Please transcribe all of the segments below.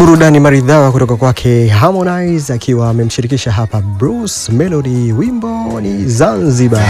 Burudani maridhawa kutoka kwake Harmonize akiwa amemshirikisha hapa Bruce Melody, wimbo ni Zanzibar.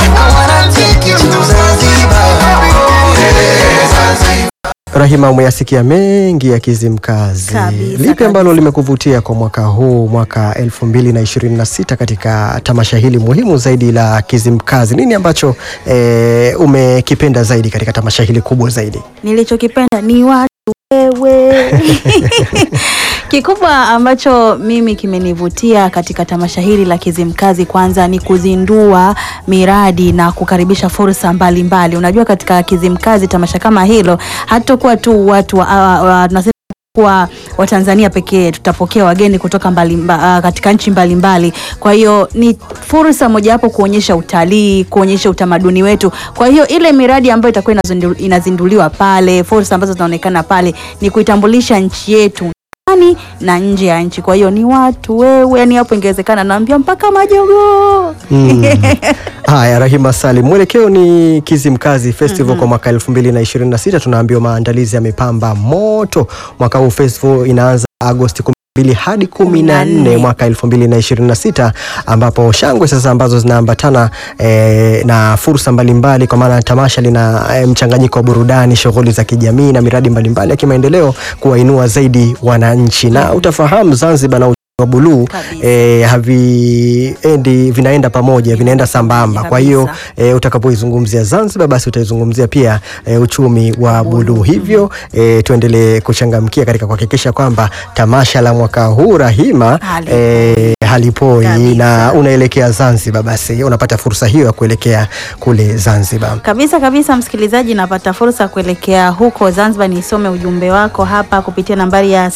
Rahima, umeyasikia mengi ya Kizimkazi. Kabisa, Lipi ambalo kabisa. limekuvutia kwa mwaka huu, mwaka 2026 katika tamasha hili muhimu zaidi la Kizimkazi? Nini ambacho eh, umekipenda zaidi katika tamasha hili kubwa zaidi? Nilichokipenda ni watu wewe. Kikubwa ambacho mimi kimenivutia katika tamasha hili la Kizimkazi, kwanza ni kuzindua miradi na kukaribisha fursa mbalimbali. Unajua, katika Kizimkazi tamasha kama hilo hatakuwa tu watu wa, wa, wa, tunasema kuwa Watanzania pekee, tutapokea wageni kutoka mbali, mba, katika nchi mbalimbali. Kwa hiyo ni fursa mojawapo kuonyesha utalii, kuonyesha utamaduni wetu. Kwa hiyo ile miradi ambayo itakuwa inazindu- inazinduliwa pale, fursa ambazo zinaonekana pale ni kuitambulisha nchi yetu ndani na nje ya nchi. Kwa hiyo ni watu wewe, yani hapo ingewezekana naambia mpaka majogoo Mm. Haya, Rahima Salim, mwelekeo ni Kizimkazi Festival kwa mwaka 2026. Tunaambiwa maandalizi yamepamba moto. Mwaka huu festival inaanza Agosti 12 hadi 14 mwaka 2026, ambapo shangwe sasa ambazo zinaambatana eh, na fursa mbalimbali, kwa maana tamasha lina eh, mchanganyiko wa burudani, shughuli za kijamii na miradi mbalimbali ya kimaendeleo kuwainua zaidi wananchi, na utafahamu Zanzibar na wa buluu Kabisa. eh, haviendi vinaenda pamoja vinaenda sambamba. Kwa hiyo Kabisa. eh, utakapoizungumzia Zanzibar basi utaizungumzia pia eh, uchumi wa buluu. Hivyo eh, tuendelee kuchangamkia katika kuhakikisha kwamba tamasha la mwaka huu Rahima Halipoi. eh, halipoi Kabisa. na unaelekea Zanzibar, basi unapata fursa hiyo ya kuelekea kule Zanzibar. Kabisa kabisa, msikilizaji, napata fursa ya kuelekea huko Zanzibar. Nisome ujumbe wako hapa kupitia nambari ya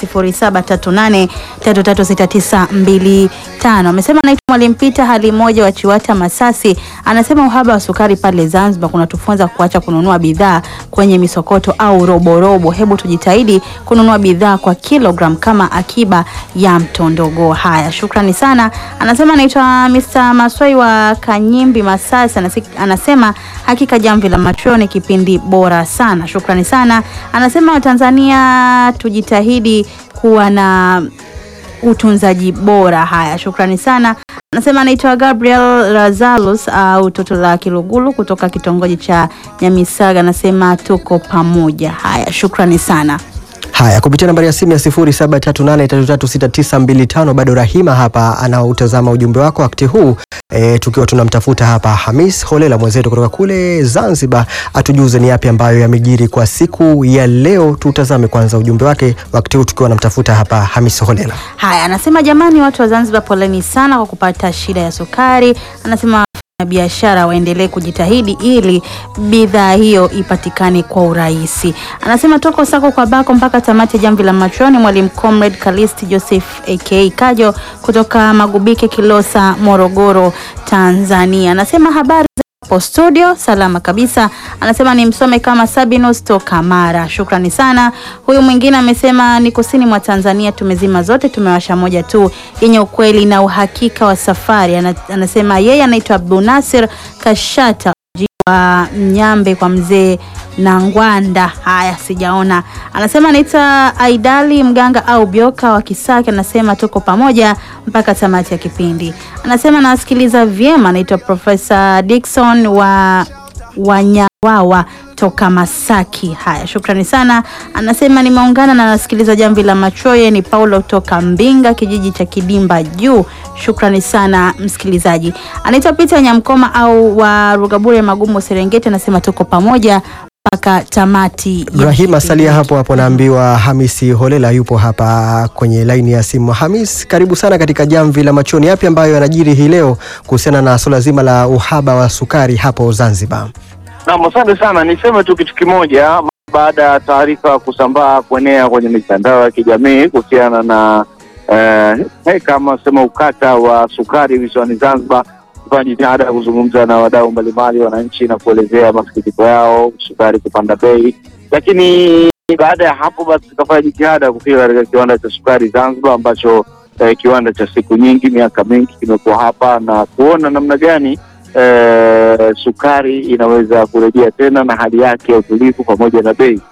0738336925. Amesema naitwa Mwalimu Pita hali moja wa Chiwata Masasi. Anasema uhaba wa sukari pale Zanzibar kunatufunza kuacha kununua bidhaa kwenye misokoto au roborobo. Hebu tujitahidi kununua bidhaa kwa kilogram kama akiba ya mtondogo. Haya, shukrani sana. Anasema anaitwa Mr. Maswai wa Kanyimbi Masasi. Anasi- Anasema hakika jamvi la machweo ni kipindi bora sana. Shukrani sana. Anasema Watanzania tujitahidi kuwa na utunzaji bora. Haya, shukrani sana. Anasema anaitwa Gabriel Razalus au toto la Kilugulu kutoka kitongoji cha Nyamisaga. Anasema tuko pamoja. Haya, shukrani sana. Haya, kupitia nambari ya simu ya 0738336925 bado Rahima hapa anautazama ujumbe wako wakati huu e, tukiwa tunamtafuta hapa Hamis Holela mwenzetu kutoka kule Zanzibar, atujuze ni yapi ambayo yamejiri kwa siku ya leo. Tutazame kwanza ujumbe wake wakati huu tukiwa namtafuta hapa Hamis Holela. Haya, anasema jamani, watu wa Zanzibar poleni sana kwa kupata shida ya sukari. Anasema biashara waendelee kujitahidi ili bidhaa hiyo ipatikane kwa urahisi. Anasema toko sako kwa bako mpaka tamati ya jamvi la machoni. Mwalimu Comrade Kalisti Joseph aka Kajo kutoka Magubike, Kilosa, Morogoro, Tanzania. Anasema habari hapo studio salama kabisa. Anasema ni msome kama Sabinus toka Mara. Shukrani sana. Huyu mwingine amesema ni kusini mwa Tanzania, tumezima zote, tumewasha moja tu yenye ukweli na uhakika wa safari. Ana- Anasema yeye anaitwa Abdunasir Kashata mji wa Mnyambe kwa mzee Nangwanda. Haya, sijaona. Anasema anaitwa Aidali Mganga au Bioka wa Kisaki. Anasema tuko pamoja mpaka tamati ya kipindi. Anasema nawasikiliza vyema. Anaitwa Profesa Dickson wa Wanyawawa toka Masaki. Haya, shukrani sana. Anasema nimeungana na nasikiliza jamvi la machoye. Ni Paulo toka Mbinga, kijiji cha Kidimba Juu. Shukrani sana msikilizaji. Anaitwa Peter Nyamkoma au wa Rugabure Magumu Serengeti. Anasema tuko pamoja mpaka tamati. ya Rahima, kipindi. salia hapo hapo, naambiwa Hamisi Holela yupo hapa kwenye laini ya simu. Hamis, karibu sana katika jamvi la machoni. Yapi ambayo yanajiri hii leo kuhusiana na suala zima la uhaba wa sukari hapo Zanzibar? Naam, asante sana. Niseme tu kitu kimoja, baada ya taarifa kusambaa kuenea kwenye mitandao ya kijamii kuhusiana na eh, eh, kama sema ukata wa sukari visiwani Zanzibar, kufanya jitihada ya kuzungumza na wadau mbalimbali, wananchi na kuelezea masikitiko yao, sukari kupanda bei, lakini baada ya hapo basi tukafanya jitihada ya kufika katika kiwanda cha sukari Zanzibar ambacho eh, kiwanda cha siku nyingi, miaka mingi kimekuwa hapa na kuona namna gani eh, sukari inaweza kurejea tena na hali yake ya utulivu pamoja na bei.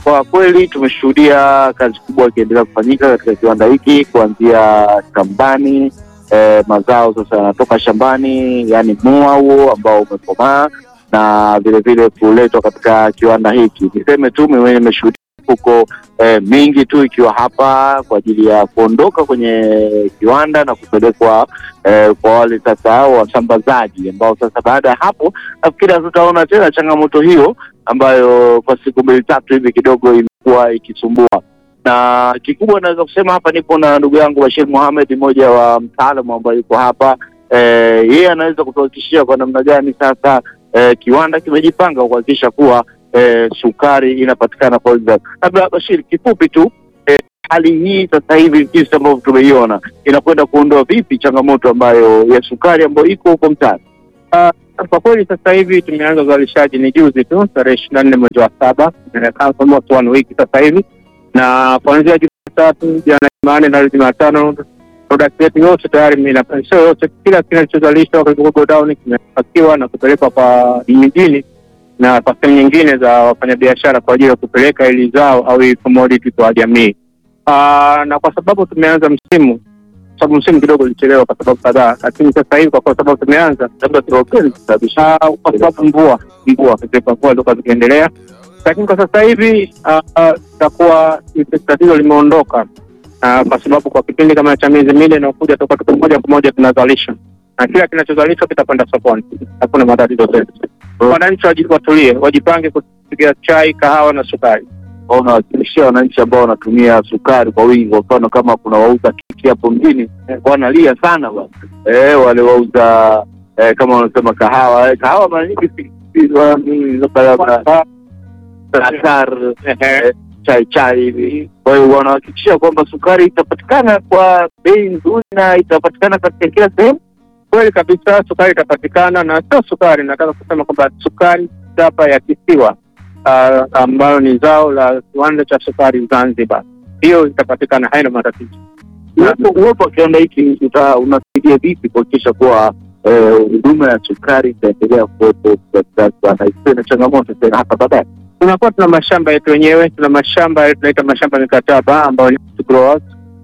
kwa kweli tumeshuhudia kazi kubwa ikiendelea kufanyika katika kiwanda hiki kuanzia shambani. Eh, mazao sasa yanatoka shambani, yani mua huo ambao umekomaa na vilevile kuletwa katika kiwanda hiki. Niseme tu mimi nimeshuhudia mifuko eh, mingi tu ikiwa hapa kwa ajili ya kuondoka kwenye kiwanda na kupelekwa eh, kwa wale sasa wasambazaji ambao sasa baada ya hapo nafikiri hatutaona tena changamoto hiyo ambayo kwa siku mbili tatu hivi kidogo imekuwa ikisumbua. Na kikubwa naweza kusema hapa, nipo na ndugu yangu Bashir Mohamed, mmoja wa mtaalamu ambaye yuko hapa eh, yeye anaweza kutuhakikishia kwa namna gani sasa eh, kiwanda kimejipanga kuhakikisha kuwa eh, sukari inapatikana kwa wingi. Labda Bashir, kifupi tu eh, hali hii sasa hivi jinsi ambavyo tumeiona inakwenda kuondoa vipi changamoto ambayo ya sukari ambayo iko huko mtaani? Kwa kweli sasa hivi tumeanza uzalishaji ni juzi tu tarehe ishirini na nne mwezi wa saba almost one week sasa hivi, na kuanzia Jumatatu, jana Jumanne na Jumatano product yetu yote tayari, sio yote, kila kinachozalishwa kwenye godown kimepakiwa na kupelekwa kwa mijini na kwa sehemu nyingine za wafanyabiashara kwa ajili ya kupeleka ili zao au hii commodity kwa jamii. Aa, na kwa sababu tumeanza msimu sababu msimu kidogo ulichelewa kwa sababu kadhaa, lakini sasa hivi kwa sababu tumeanza, labda turopeni kusababisha kwa sababu mvua mvua katika mvua ndio zikiendelea, lakini kwa sasa hivi itakuwa tatizo limeondoka, kwa sababu kwa kipindi kama cha miezi minne inaokuja tutakuwa tuko moja kwa moja tunazalisha na kila kinachozalishwa kitakwenda sokoni, hakuna matatizo tena. Wananchi watulie, wajipange kupiga chai, kahawa na sukari unawakilishia wananchi ambao wanatumia sukari kwa wingi. Kwa mfano kama kuna wauza keki hapo mjini wanalia sana bwana eh, wale wauza eh, kama wanasema kahawa eh, kahawa mara nyingi atar eh, chai chai hivi. Kwa hiyo wanahakikishia kwamba sukari itapatikana kwa bei nzuri na itapatikana katika kila sehemu. Kweli kabisa, sukari itapatikana, na sio sukari, nataka kusema kwamba sukari chapa ya kisiwa Uh, ambayo ni zao la kiwanda cha sukari Zanzibar, hiyo itapatikana, haina matatizo. Uwepo wa kiwanda hiki unasaidia vipi kuhakikisha kuwa huduma ya sukari itaendelea kuwepo katika kiwanda hiki na changamoto tena hapa baadaye? Tunakuwa tuna mashamba yetu wenyewe, tuna mashamba tunaita mashamba mikataba ambayo ni growers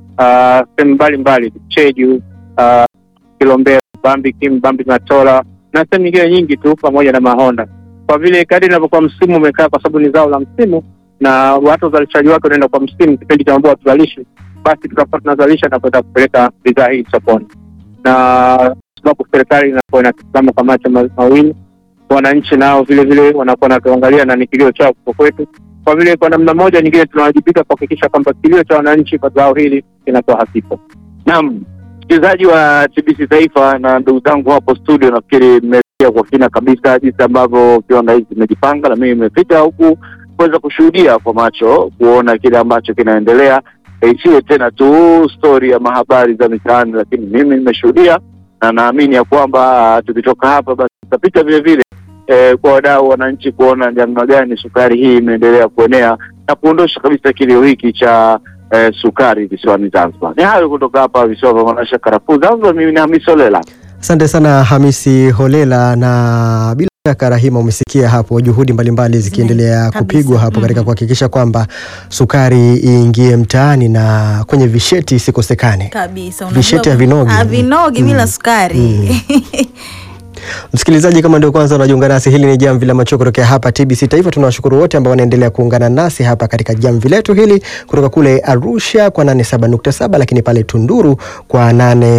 sehemu mbalimbali, Cheju, uh, Kilombero, Bambi Kim, Bambi Matola na sehemu nyingine nyingi tu, pamoja na Mahonda kwa vile kadri inavyokuwa msimu umekaa, kwa sababu ni zao la msimu na watu uzalishaji wake unaenda kwa msimu, kipindi cha mvua tuzalishi, basi tutakuwa tunazalisha na kwenda kupeleka bidhaa hii sokoni, na sababu serikali inakuwa inatazama kwa macho mawili, wananchi nao vile vile wanakuwa natuangalia na ni kilio chao kwa kwetu. Kwa vile kwa namna moja nyingine tunawajibika kuhakikisha kwamba kilio cha wananchi kwa zao hili kinakuwa hakipo. Naam, msikilizaji wa TBC Taifa na ndugu zangu hapo studio, nafikiri kwa kina kabisa jinsi ambavyo kiwanda hiki kimejipanga, na mimi nimefika huku kuweza kushuhudia kwa macho, kuona kile ambacho kinaendelea. Isiwe tena tu stori ya mahabari za mitaani, lakini mimi nimeshuhudia na naamini ya kwamba tukitoka hapa basi tutapita vile vile eh, kwa wadau wananchi, kuona namna gani sukari hii imeendelea kuenea na kuondosha kabisa kilio hiki cha eh, sukari visiwani Zanzibar. Ni hayo kutoka hapa visiwa vya Manasha, karafuu Zanzibar. Mimi ni Hamisi Olela. Asante sana Hamisi Holela, na bila shaka Rahima, umesikia hapo juhudi mbalimbali zikiendelea kupigwa hapo katika kuhakikisha kwamba sukari iingie mtaani na kwenye visheti isikosekane kabisa. Visheti havinogi havinogi bila sukari. Msikilizaji, kama ndio kwanza unajiunga nasi, hili ni jamvi la macho kutokea hapa TBC Taifa. Tunawashukuru wote ambao wanaendelea kuungana nasi hapa katika jamvi letu hili kutoka kule Arusha kwa 87.7, lakini pale Tunduru kwa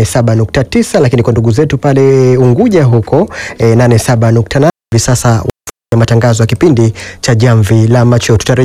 87.9, lakini kwa ndugu zetu pale Unguja huko eh, 87.8. Hivi sasa matangazo ya kipindi cha jamvi la macho tutarejea